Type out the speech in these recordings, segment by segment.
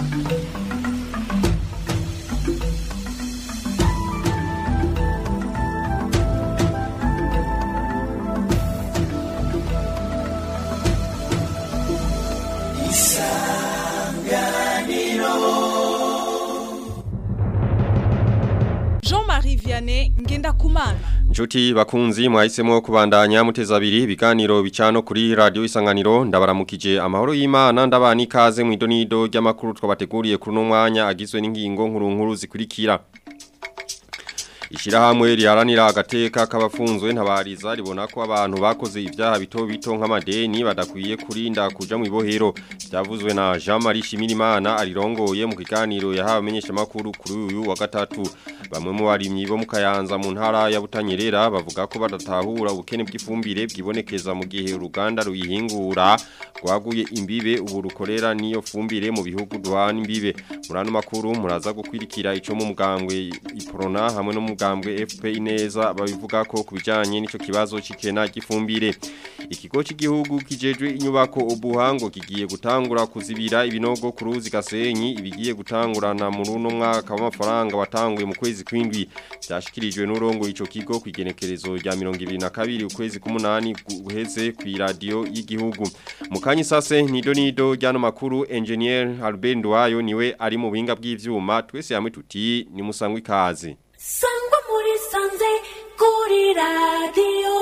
Jean-Marie Vianney Ngendakumana Nshuti bakunzi mwahisemo kubandanya muteza abiri ibiganiro bicano kuri radio isanganiro ndabaramukije amahoro y'Imana ndabani ikaze mu idonido ry'amakuru twabateguriye kuri no mwanya agizwe n'ingingo nkuru nkuru zikurikira Ishirahamwe riharanira agateka k'abafunzwe ntabariza ribona ko abantu bakoze ibyaha bito bito nk'amadeni badakwiye kurinda kuja mu ibohero byavuzwe na Jean Marie Shimirimana arirongoye mu kiganiro yahawe amenyesha makuru kuri uyu wa gatatu bamwe mu barimyi bo mu Kayanza mu ntara ya Butanyerera bavuga ko badatahura ubukene bw'ifumbire bwibonekeza mu gihe uruganda ruyihingura rwaguye imbibe ubu rukorera niyo fumbire mu bihugu duhana imbibe murano makuru muraza gukwirikira ico mu mugambwe iprona hamwe no mugambwe FP ineza babivuga ko kubijanye n'ico kibazo cikena gifumbire ikigo cy'igihugu kijejwe inyubako ubuhango kigiye gutangura kuzibira ibinogo ku ruzi gasenyi ibigiye gutangurana mu runo mwaka w'amafaranga watanguye mu kwezi kwindwi byashikirijwe n'urongo ico kigo kwigenekerezo rya 2022 ukwezi k'umunani guheze ku radio y'igihugu mu kanyi sase nido nido ryano makuru engineer Albert Ndwayo niwe ari mu buhinga bw'ivyuma twese yamwe tuti ni musangwe ikaze sangwa muri sanze kuri radiyo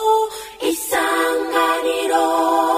isanganiro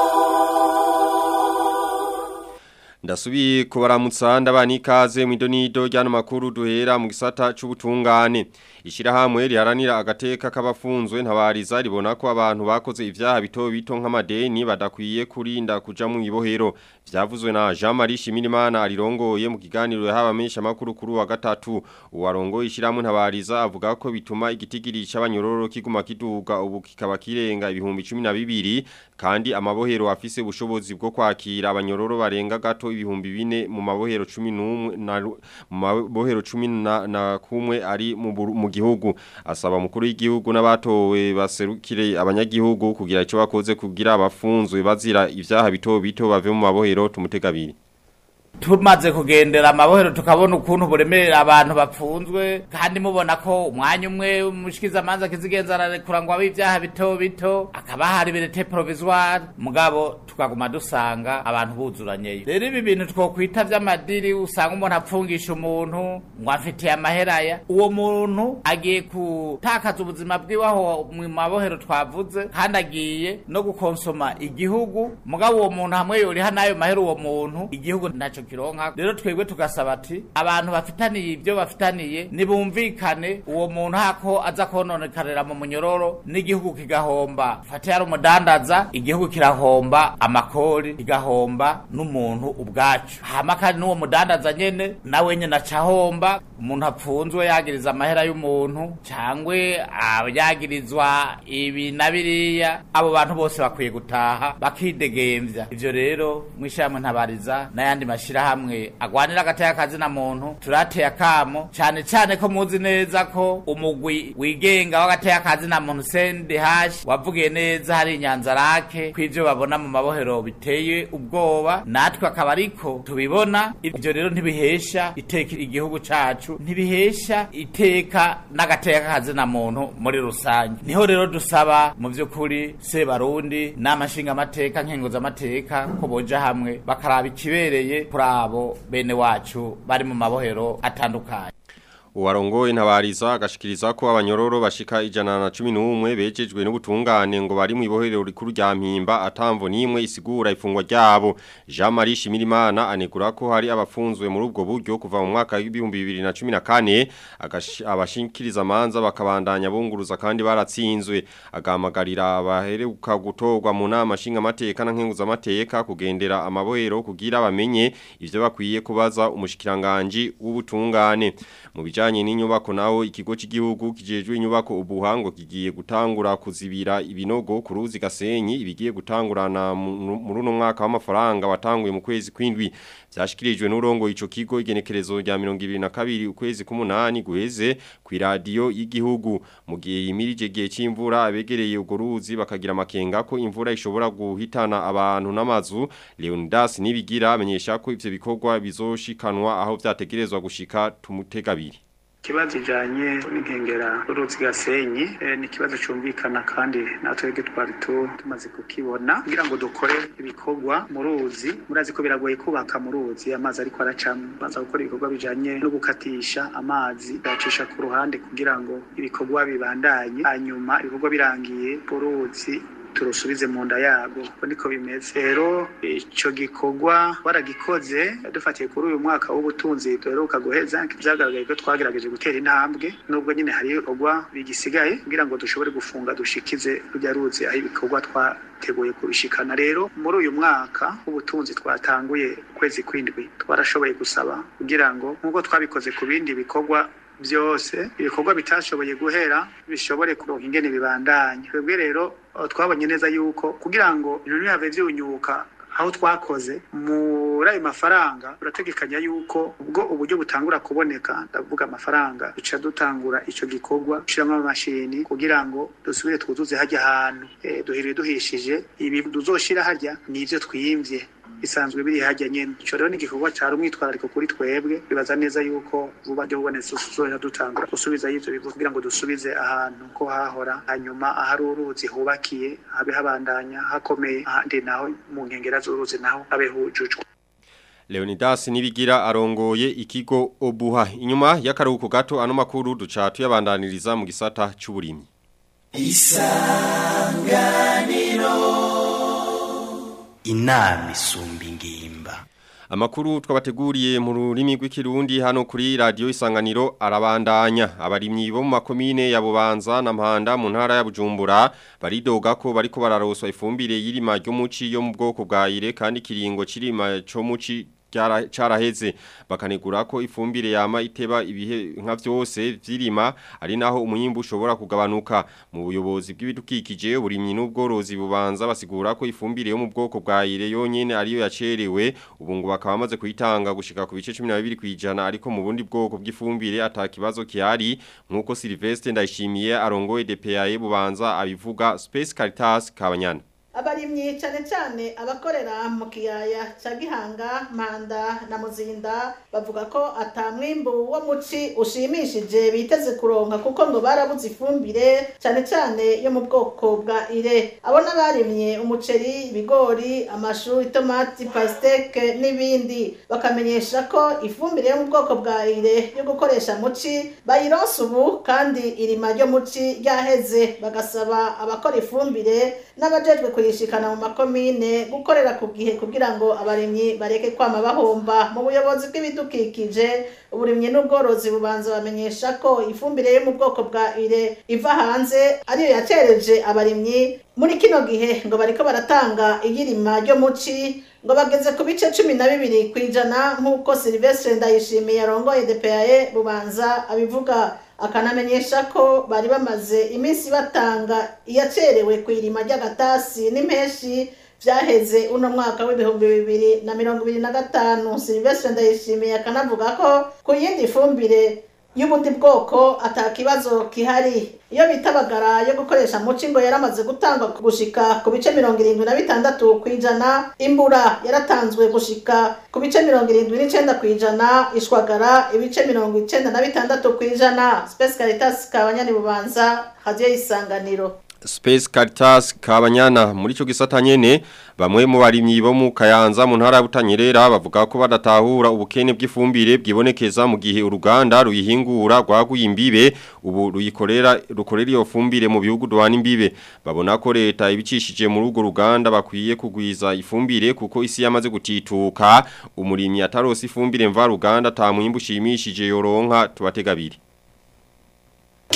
Ndasubiye kubaramutsa ndabani ikaze mu idonido ryano makuru duhera mu gisata c'ubutungane ishirahamwe riharanira agateka k'abafunzwe ntabariza ribona ko abantu bakoze ivyaha bito bito nk'amadeni badakwiye kurinda kuja mu ibohero vyavuzwe na Jean Marie Shimirimana arirongoye mu kiganiro yahawe amenyesha makuru kuri wa gatatu uwarongoye ishirahamwe ntabariza avuga ko bituma igitigiri c'abanyororo kiguma kiduga ubu kikaba kirenga ibihumbi 12 kandi amabohero afise ubushobozi bwo kwakira abanyororo barenga gato ibihumbi bine mu mabohero 11 na mu mabohero 10 na, na kumwe ari mu, mu gihugu asaba mukuru w'igihugu n'abatowe baserukire abanyagihugu kugira ico bakoze kugira abafunzwe bazira ivyaha bito bito bave mu mabohero tumutegabiri tumaze kugendera amabohero tukabona ukuntu buremerera abantu bapfunzwe kandi mubona ko umwanya umwe umushikiza amanza kizigenza ararekura ngo abe ibyaha bito bito akaba hari birete provisoire mugabo tukaguma dusanga abantu buzuranyeyo rero ibi bintu twokwita vy'amadiri usanga umuntu apfungisha umuntu ngo afitiye amaheraya uwo muntu agiye gutakaza ubuzima bwiwe aho mu mabohero twavuze kandi agiye no gukonsoma igihugu mugabo uwo muntu hamwe yoriha n'ayo mahera uwo muntu igihugu naco kironka rero twebwe tugasaba ati abantu bafitaniye ibyo bafitaniye nibumvikane uwo muntu hako aza kononekarira mu munyororo n'igihugu kigahomba fate yari umudandaza igihugu kirahomba amakori kigahomba n'umuntu ubwacu hama kandi n'uwo mudandaza nyene nawe nyene acahomba umuntu apfunzwe yagiriza amahera y'umuntu cangwe yagirizwa ibi na biriya abo bantu bose bakwiye gutaha bakidegemvya ivyo rero mw'ishyirahamwe ntabariza n'ayandi mashirahamwe agwanira agateka kazi na muntu turateye akamo cyane cyane ko muzi neza ko umugwi wigenga w'agateka kazi na muntu CNDH wavugiye neza hari inyanza rake kw'ivyo babona mu mabohero biteye ubwoba natwe akaba ariko tubibona ivyo rero ntibihesha iteka igihugu cacu ntibihesha iteka n'agateka kazi na muntu muri rusange niho rero dusaba mu vy'ukuri sebarundi n'amashinga amateka nkenguza amateka ko boja hamwe bakaraba ikibereye kuri abo bene wacu bari mu mabohero atandukanye Uwarongoye ntabariza agashikiriza ko abanyororo bashika ijana na cumi n'umwe bejejwe n'ubutungane ngo bari mu ibohero rikuru rya mpimba atamvo n'imwe isigura ifungwa ryabo Jean Marie Shimirimana anegura ko hari abafunzwe muri ubwo buryo kuva mu mwaka w'ibihumbi bibiri na cumi na kane abashikiriza amanza bakabandanya bunguruza kandi baratsinzwe agahamagarira abaheruka gutorwa mu nama nshingamateka na nkenguzamateka kugendera amabohero kugira bamenye ivyo bakwiye kubaza umushikiranganji w'ubutungane mu bijanye n'inyubako naho ikigo cy'igihugu kijejwe inyubako ubuhango kigiye gutangura kuzibira ibinogo ku ruzi gasenyi ibigiye gutangurana muri uno mwaka w'amafaranga watanguye mu kwezi kwindwi byashikirijwe n'urongo ico kigo igenekerezo rya 2022 ukwezi k'umunani guheze ku radio y'igihugu mu gihe yimirije gihe c'imvura abegereye ugo ruzi bakagira amakenga ko imvura ishobora guhitana abantu n'amazu Leonidas nibigira amenyesha ko ivyo bikorwa bizoshikanwa aho vyategerezwa gushika tumutegabiri ikibazo ijanye n'inkengera uruzi gasenyi eh, ni ikibazo cumvikana kandi natwe twari tu- tumaze kukibona kugira ngo dukore ibikorwa mu ruzi murazi ko biragoye kubaka mu ruzi amazi ariko aracamo baza gukora ibikorwa bijanye no gukatisha amazi bayacisha ku ruhande kugira ngo ibikorwa bibandanye hanyuma ibikorwa birangiye uruzi turusubize mu nda yago uko niko bimeze rero ico gikorwa waragikoze dufatiye kuri uyu mwaka w'ubutunzi duheruka guheza vyagaragaye ko twagerageje gutera intambwe nubwo nyine hari ibikorwa bigisigaye kugira ngo dushobore gufunga dushikize rujya ruzi aho ibikorwa twateguye kubishikana rero muri uyu mwaka w'ubutunzi twatanguye ukwezi kw'indwi twarashoboye gusaba kugira ngo nk'uko twabikoze ku bindi bikorwa byose ibikorwa bitashoboye guhera bishobore kuronka ingene bibandanye twebwe rero eh, twabonye neza yuko kugira ngo ibintu ntibihave vyunyuka aho twakoze muri ayo mafaranga turategekanya yuko ubwo uburyo butangura kuboneka ndavuga amafaranga duca dutangura ico gikorwa dushiramo amamashini kugira ngo dusubire twuzuze harya hantu eh, duhiriwe duhishije ibi tuzoshira harya nivyo twiyimvye bisanzwe biri hajya nyene ico rero ni igikorwa cari umwitwarariko kuri twebwe bibaza neza yuko vuba ryo bubonetse tuzoja dutangura gusubiza ivyo bivu kugira ngo dusubize ahantu ko hahora hanyuma ahari uruzi hubakiye habe habandanya hakomeye ahandi naho mu nkengera z'uruzi naho habe hujujwe Leonidas nibigira arongoye ikigo Obuha inyuma y'akaruhuko gato ano makuru duca tuyabandaniriza mu gisata c'uburimyi inama isumba ingimba Amakuru twabateguriye mu rurimi rw'ikirundi hano kuri radio isanganiro arabandanya abarimyi bo mu makomine ya Bubanza na Mpanda mu ntara ya Bujumbura baridoga ko bariko bararoswa ifumbire y'irima ryo muci yo mu bwoko bwa ire kandi kiringo cirima cyo muci cyara- caraheze bakanegura ko ifumbire yama iteba ibihe nka vyose vyirima ari naho umuyimbu ushobora kugabanuka mu buyobozi bw'ibidukikije uburimyi n'ubworozi bubanza basigura ko ifumbire yo mu bwoko bwa ire yonyene ariyo yacerewe ubu ngo bakaba bamaze kuyitanga gushika ku bice 12 kwijana ariko mu bundi bwoko bw'ifumbire atakibazo kihari nkuko Sylvestre ndayishimiye arongoye DPAE bubanza abivuga Space Caritas Kabanyana abarimyi cyane cyane abakorera mu kiyaya cya gihanga manda na muzinda bavuga ko atamwimbu wo muci ushimishije biteze kuronka kuko ngo barabuze ifumbire cyane cyane yo mu bwoko bwa ire abo n'abarimye umuceri ibigori amashu itomati pasiteke n'ibindi bakamenyesha ko ifumbire yo mu bwoko bwa ire yo gukoresha muci bayironsa ubu kandi irima ryo muci ryaheze bagasaba abakora ifumbire n'abajejwe kuyishikana mu makomine gukorera ku gihe kugira ngo abarimyi bareke kwama bahomba mu buyobozi bw'ibidukikije uburimyi n'ubworozi bubanza bamenyesha ko ifumbire yo mu bwoko bwa ire iva hanze ariyo yacereje abarimyi muri kino gihe ngo bariko baratanga iyirima ryo muci ngo bageze ku bice cumi na bibiri ku ijana nk'uko silvestre ndayishimiye arongoye dpae bubanza abivuga akanamenyesha ko bari bamaze iminsi batanga iyacerewe ku irima ry'agatasi n'impeshi vyaheze uno mwaka w'ibihumbi bibiri na mirongo ibiri na gatanu silvestre ndayishimiye akanavuga ko ku yindi fumbire y'ubundi bwoko ata kibazo kihari iyo bita bagara yo gukoresha muci ngo yaramaze gutangwa gushika ku bice mirongo irindwi na bitandatu ku ijana imbura yaratanzwe gushika ku bice mirongo irindwi n'icenda ku ijana ishwagara ibice mirongo icenda na bitandatu ku ijana space caritas kabanyani bubanza radio y'isanganiro Space Caritas Kabanyana muri cyo gisata nyene bamwe mu barimyi bo mu Kayanza mu ntara ya Butanyerera bavuga ko badatahura ubukene bw'ifumbire bwibonekeza mu gihe uruganda ruyihingura rwaguye imbibe ubu ruyikorera rukorera iyo fumbire mu bihugu duhana imbibe babona ko leta ibicishije muri urwo ruganda bakwiye kugwiza ifumbire kuko isi yamaze gutituka umurimyi atarose ifumbire mva ruganda ta mwimbu ushimishije yoronka tubategabiri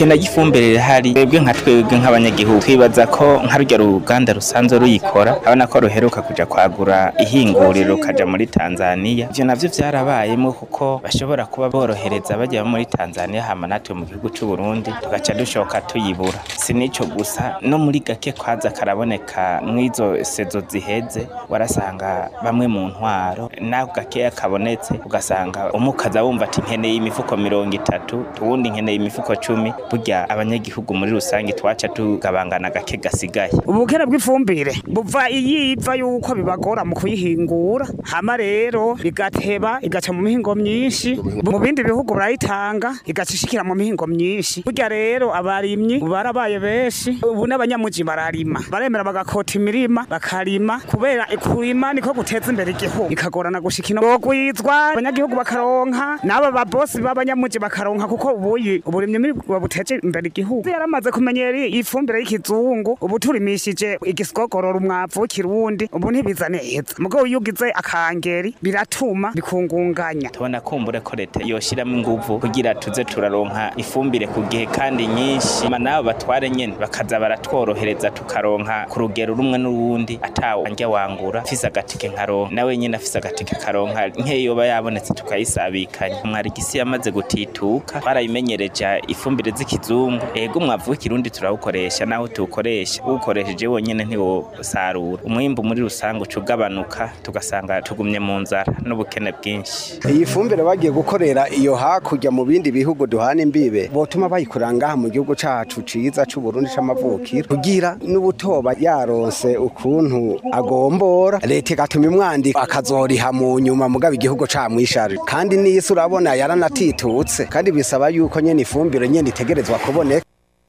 ikena gifumbire rihari twebwe nka twebwe nk'abanyagihugu twibaza ko nka rurya ruganda rusanzwe ruyikora abona ko ruheruka kuja kwagura ihinguriro rukaja muri Tanzania ivyo navyo vyarabayemo kuko bashobora kuba borohereza bajya muri Tanzania hama natwe mu gihugu c'u Burundi tugaca dushoka tuyibura si nico gusa no muri gake kwaza karaboneka mwizo sezo ziheze warasanga bamwe mu ntwaro nako gakeya kabonetse ugasanga umukaza wumva ati nkeneye imifuko mirongo itatu tuwundi nkeneye imifuko cumi burya abanyagihugu muri rusange twaca tugabangana gake gasigaye ubukene bw'ifumbire buva iyiva yuko bibagora mu kuyihingura hama rero igateba igaca mu mihingo myinshi mu bindi bihugu barayitanga igaca ishikira mu mihingo myinshi burya rero abarimyi ubu barabaye benshi ubu n'abanyamuji bararima baremera bagakota imirima bakarima kubera kurima niko guteza imbere igihugu ikagorana gushika ino bogwizwa abanyagihugu bakaronka n'aba babosi b'abanyamuji bakaronka kuko ubuyi uburimyi muri buteje imbere igihugu yaramaze kumenyera ifumbire y'ikizungu ubu turimishije igisogorora umwavu w'ikirundi ubu ntibiza neza mugabo iyo ugize akangeri biratuma bikungunganya tubona kumbure ko leta yoshiramo inguvu kugira tuze turaronka ifumbire ku gihe kandi nyinshi ma nabo batware nyene bakaza baratworohereza tukaronka ku rugero rumwe n'urundi atawe njya wangura fise agatike nkaronka nawe nyene afise agatike karonka nkeyo yoba yabonetse tukayisabikanya mwarigisi yamaze gutituka twarayimenyereje ifumbire z'ikizungu ego umwavu w'ikirundi turawukoresha naho tuwukoresha uwukoresheje wonyene ntiwosarura umwimbu muri rusange uca ugabanuka tugasanga tugumye mu nzara n'ubukene bwinshi iyi fumbire bagiye gukorera iyo hakurya mu bindi bihugu duhana imbibe botuma bayikorera ngaha mu gihugu cacu ciza c'uburundi c'amavukiro kugira n'ubutoba yaronse ukuntu agombora leta igatuma imwandika akazoriha mu nyuma mugabo igihugu camwisharije kandi n'isi urabona yaranatitutse kandi bisaba yuko nyene ifumbire nyene itegerezwa kuboneka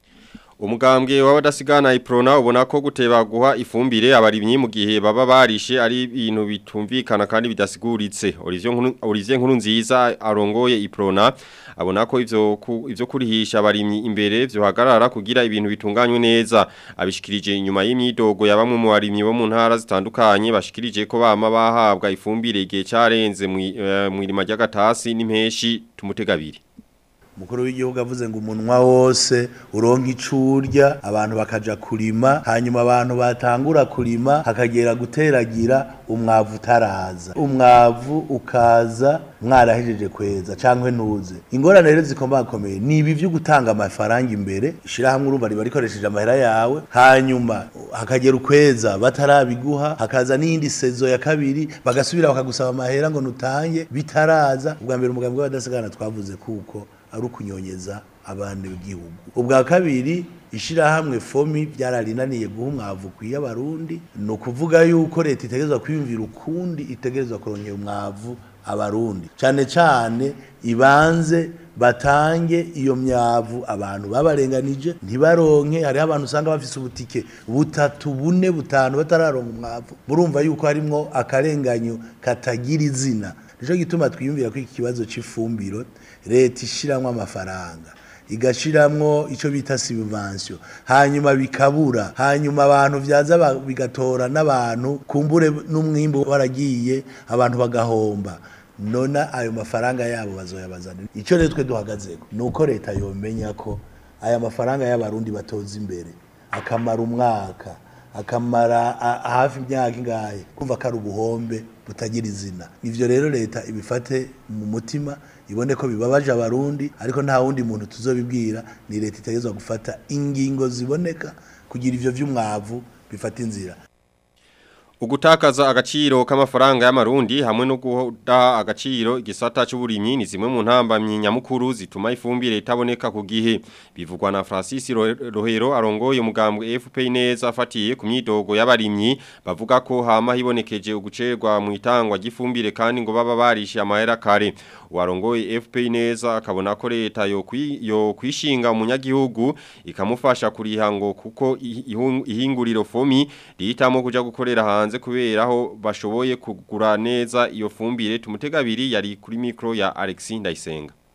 Umugambwe w'abadasigana iprona ubona ko guteba guha ifumbire abarimyi mu gihe baba barishe ari ibintu bitumvikana kandi bidasiguritse Olivier Nkuru Olivier Nkuru nziza arongoye iprona abona ko ivyo ku, ivyo kurihisha abarimyi imbere vyo hagarara kugira ibintu bitunganywe neza abishikirije inyuma y'imyidogo ya bamwe mu barimyi bo mu ntara zitandukanye bashikirije ko bama bahabwa ifumbire igihe carenze mu uh, irima ry'agatasi n'impeshi tumutegabiri umukuru w'igihugu avuze ngo umunwa wose uronka icurya abantu bakaja kurima hanyuma abantu batangura kurima hakagera guteragira umwavu utaraza umwavu ukaza mwarahejeje kweza cyangwa ntuze ingorane rero zikomakomeye ni ibi byo gutanga amafaranga imbere ishyirahamwe urumva riba rikoresheje amahera yawe hanyuma hakagera ukweza batarabiguha hakaza n'iyindi sezo ya kabiri bagasubira bakagusaba amahera ngo nutange bitaraza ubwa mbere umugambi w'abadasigana twavuze kuko ari ukunyonyeza abandi b'igihugu ubwa kabiri ishyirahamwe fomi byararinaniye guha umwavu ukwiye abarundi ni ukuvuga yuko leta itegerezwa kwiyumvira ukundi itegerezwa kurongera umwavu abarundi cyane cyane ibanze batange iyo myavu abantu babarenganije ntibaronke hariho abantu usanga bafise ubutike butatu bune butanu batararonka umwavu murumva yuko harimwo akarenganyo katagira izina nicyo gituma twiyumvira ko iki kibazo cy'ifumbiro leta ishyiramo amafaranga igashiramwo icyo bita sibivansiyo hanyuma bikabura hanyuma abantu byaza bigatora n'abantu kumbure n'umwimbu waragiye abantu bagahomba nona ayo mafaranga yabo bazoyabazana icyo rero twe duhagazeko ni uko leta yomenya ko aya mafaranga y'abarundi batoza imbere akamara umwaka akamara hafi imyaka ingahe kumva ko ari ubuhombe butagira izina ivyo rero leta ibifate mu mutima ibone ko bibabaje abarundi ariko nta wundi muntu tuzobibwira ni leta itegerezwa gufata ingingo ziboneka kugira ivyo vy'umwavu bifata inzira Ugutakaza agaciro k'amafaranga y'amarundi hamwe no guha agaciro igisata c'uburimyi ni zimwe mu ntambamyi nyamukuru zituma ifumbire itaboneka ku gihe bivugwa na Francis Rohero arongoye umugambwe FPI neza afatiye ku myidogo y'abarimyi bavuga ko hama hibonekeje ugucerwa mu itangwa ry'ifumbire kandi ngo baba barishe amahera kare warongoye FPI neza akabona ko leta yo yo kwishinga umunyagihugu ikamufasha kuriha ngo kuko ihinguriro fomi rihitamo kuja gukorera hanze kubera aho bashoboye kugura neza iyo fumbire tumutegabiri yari kuri mikro ya Alexis Ndayisenga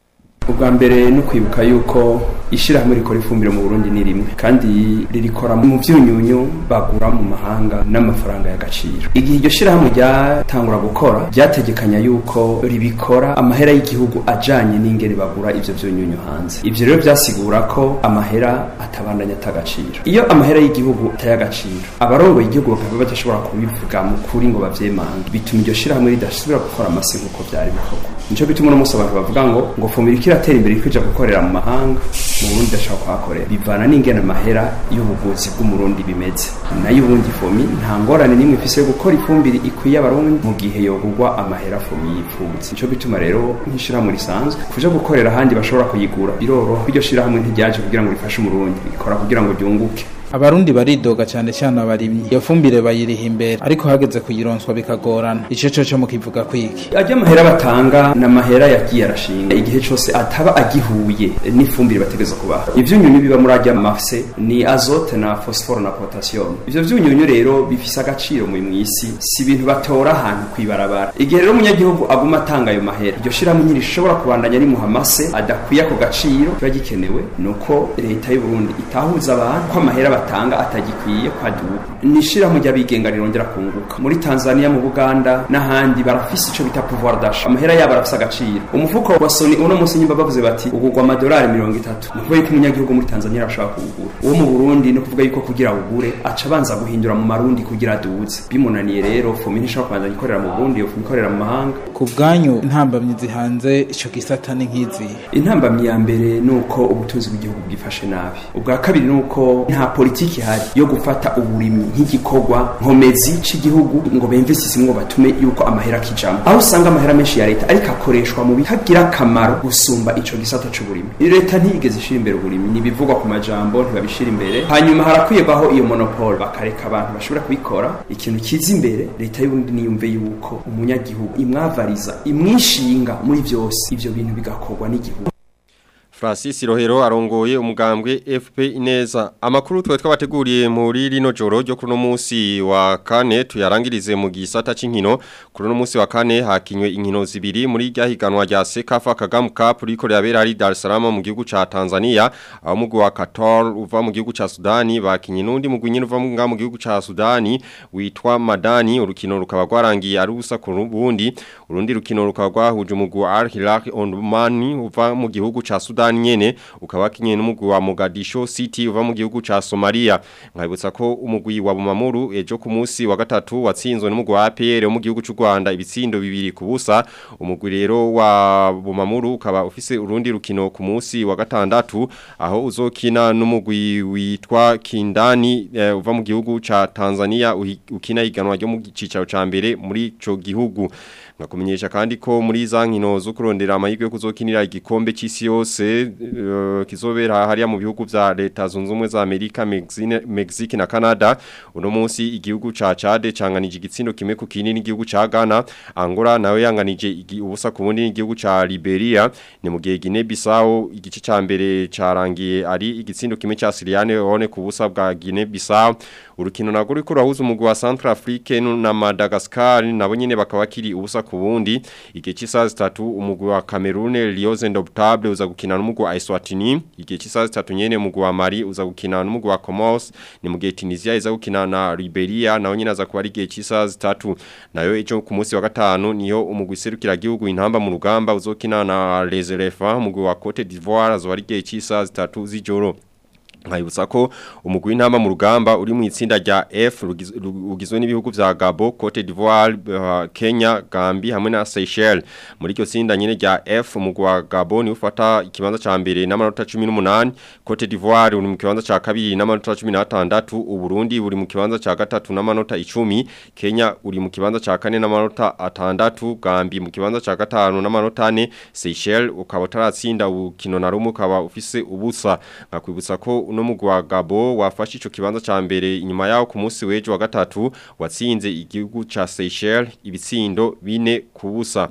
ubwa mbere no kwibuka yuko ishyirahamwe rikora ifumbire mu burundi ni rimwe kandi ririkora mu byunyunyu bagura mu mahanga n'amafaranga y'agaciro igihe iryo shyirahamwe ryatangura gukora ryategekanya yuko ribikora amahera y'igihugu ajanye n'ingene bagura ivyo vyunyunyu hanze ivyo rero vyasigura ko amahera atabandanya atagaciro iyo amahera y'igihugu ataye agaciro abarongoye igihugu bakaba badashobora kubivuga mu kuri ngo bavyemange bituma iryo shyirahamwe ridasubira gukora amasi nk'uko vyari bikorwa nico bituma uno munsi abantu bavuga ngo ngo fumira ikiratera imbere kwija gukorera mu mahanga mu Burundi ndashaka kuhakorera bivana n'ingene amahera y'ubuvuzi bw'umurundi bimeze nayo ubundi fomi nta ngorane n'imwe ifise yo gukora ifumbire ikwiye abarundi mu gihe yogurwa amahera fomi yifuza nico bituma rero nk'ishirahamwe risanzwe kuja gukorera ahandi bashobora kuyigura biroroha iryo shirahamwe ntiryaje kugira ngo rifashe umurundi rikora kugira ngo ryunguke abarundi baridoga cyane cyane abarimyi iyo fumbire bayiriha imbere ariko hageze kuyironswa bikagorana ico co co mukivuga kwiki ajya amahera batanga ni amahera yagiye arashinga igihe cyose ataba agihuye n'ifumbire bategeza kubaha ivyunyunyu biba muri ajya mafse ni azote na phosphore na potassium ivyo vyunyunyu rero bifise agaciro mu mwisi si ibintu batora ahantu kwibarabara igihe rero umunyagihugu aguma atanga ayo mahera iryo shirahamwe ntirishobora kubandanya rimuha amase adakwiye ako gaciro kiba gikenewe nuko leta y'u Burundi itahuza abantu ko amahera batanga atagikwiye kwaduka nishirahamwe ry'abigenga rirongera kunguka muri Tanzania mu Buganda n'ahandi barafise ico bita pouvoir d'achat amahera yabo arafise agaciro umufuko wa Sony uno munsi nyimba bavuze bati ugurwa amadolari 30 nuko yuko umunyagihugu muri Tanzania arashaka kuwugura uwo mu Burundi no kuvuga yuko kugira ugure aca abanza guhindura mu marundi kugira aduze bimunaniye rero fomi ntishobora kubanza gikorera mu Burundi yo ikorera mu mahanga ku bwanyu intambamyi zihanze ico gisata ni nk'izi intambamyi ya mbere nuko ubutunzi bw'igihugu bwifashe nabi ubwa kabiri nuko nta politiki hari yo gufata uburimyi nk'igikorwa nkomezi c'igihugu ngo bemvesisi ngo batume yuko amahera kijamo aho usanga amahera menshi ya leta ariko akoreshwa mu bitagira akamaro gusumba ico gisata c'uburimyi leta ntiyigeze ishira imbere uburimyi nibivugwa ku majambo ntibabishira imbere hanyuma harakwiyegwaho iyo monopole bakareka abantu bashobora kubikora ikintu kiza imbere leta y'uburundi niyumve yuko umunyagihugu imwavariza imwishinga muri vyose ivyo bintu bigakorwa n'igihugu Francis Rohero arongoye umugambwe FP Ineza amakuru twe twabateguriye muri rino joro ryo kuno munsi wa kane tuyarangirize mu gisata c'inkino kuno munsi wa kane hakinywe inkino zibiri muri ryahiganwa rya Sekafa Kagame Cup riko ryabera ari Dar es Salaam mu gihugu ca Tanzania aho mugwi wa Qatar uva mu gihugu ca Sudani bakinye nundi mugwi nyine uva mu gihugu ca Sudani witwa Madani urukino rukaba rwarangiye ari ubusa ku rubundi urundi rukino rukaba rwahuje umugwi wa Al Hilal Omdurman uva mu gihugu ca Sudani nyene ukaba kinye n'umugwi wa Mogadishu City uva mu gihugu ca Somalia nkabutsa ko umugwi wa Bumamuru ejo ku munsi wa gatatu watsinzwe n'umugwi wa APR wo mu gihugu c'u Rwanda ibitsindo bibiri ku busa umugwi rero wa Bumamuru ukaba ufise urundi rukino ku munsi wa gatandatu aho uzokina n'umugwi witwa Kindani eh, uva mu gihugu ca Tanzania ukina iganwa ryo mu cicaro ca mbere muri ico gihugu ngakumenyesha kandi ko muri za nkino zo kurondera amahirwe yo kuzokinira igikombe c'isi yose uh, kizobera hariya mu bihugu vya leta zunze ubumwe za Amerika Mexique, Mexique na Canada uno munsi igihugu ca Chad canganije igitsindo kimwe ku kindi n'igihugu ca Ghana Angola nawe yanganije ubusa ku bundi n'igihugu ca Liberia ni mu gihe Guinea Bissau igice ca mbere carangiye ari igitsindo kimwe ca Sierra Leone ku busa bwa Guinea Bissau urukino nago riko rahuza umugwi wa Centrafrique na Madagascar nabo nyene bakaba kiri ubusa ku bundi igihe cy'isaha zitatu umugwi wa Cameroon Lions Indomitable uza gukina n'umugwi wa Eswatini igihe cy'isaha zitatu nyene umugwi wa Mali uza gukina n'umugwi wa Comoros ni mu gihe Tunisia iza gukina na Liberia naho nyene aza kuba ari igihe cy'isaha zitatu nayo ejo ku munsi wa gatanu niyo umugwi serukira gihugu intamba mu rugamba uzokina na Les Elephants umugwi wa Cote d'Ivoire azo ari igihe cy'isaha zitatu z'ijoro nkayibutsa ko umugwi w'intamba mu rugamba uri mu itsinda rya F ugizwe n'ibihugu vya Gabo, Cote d'Ivoire, uh, Kenya, Gambia hamwe na Seychelles. Muri iryo tsinda nyene rya F umugwi wa Gabo ni ufata ikibanza ca mbere n'amanota 18, Cote d'Ivoire uri mu kibanza ca kabiri n'amanota 16, Uburundi buri mu kibanza ca gatatu n'amanota 10, Kenya uri mu kibanza ca kane n'amanota 6, Gambia mu kibanza ca gatanu n'amanota 4, Seychelles ukaba utaratsinda ukino na rumwe ukaba ufise ubusa. Ngakwibutsa ko uno mugwi wa Gabo wafashe ico kibanza ca mbere inyuma yaho ku munsi w'ejo wa gatatu watsinze igihugu ca Seychelles ibitsindo bine kubusa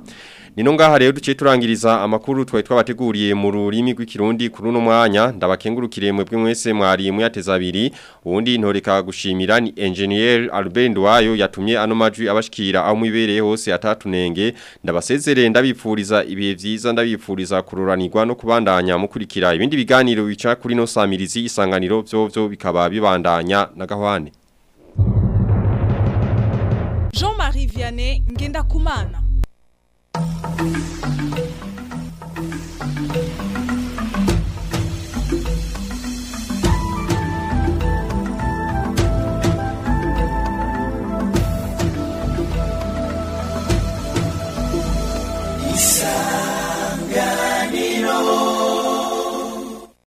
Nino ngaha rero duciye turangiriza amakuru twari twabateguriye mu rurimi rw'ikirundi kuri uno mwanya ndabakengurukire mwebwe mwese mwari muyateza abiri ubundi ntoreka gushimira ni engineer Albert Ndwayo yatumye ano majwi abashikira aho mwibereye hose atatunenge ndabasezerere ndabipfuriza ibihe vyiza ndabipfuriza kururanirwa no kubandanya mukurikira ibindi biganiro bica kuri no samirizi isanganiro vyovyo bikaba bibandanya na gahwane Jean-Marie Vianney Ngenda Kumana.